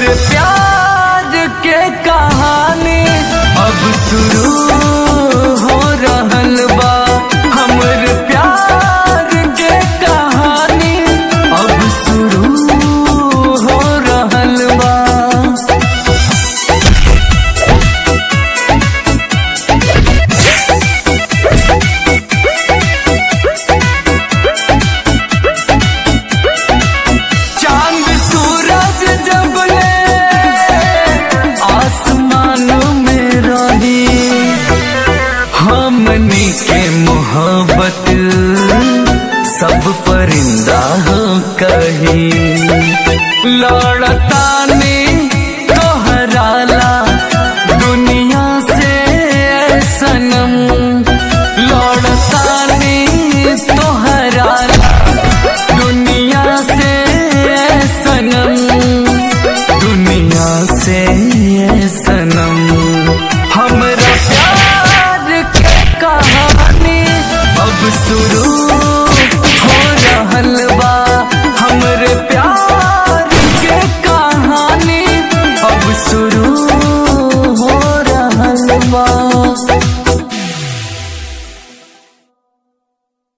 प्यार के कहानी अब शुरू हो रहल बा हमर प्यार के कहानी अब शुरू हो रहल बा चांद सूरज जब ले आसमान में रही हमनी के मोहब्बत सब परिंदा हो कही लड़ता ने तोहराला दुनिया से सनम लड़ता ने तोहराला दुनिया से सनम दुनिया से सनम हमरा प्यार के कहानी अब शुरू हो रहल बा हमरे प्यार के कहानी अब शुरू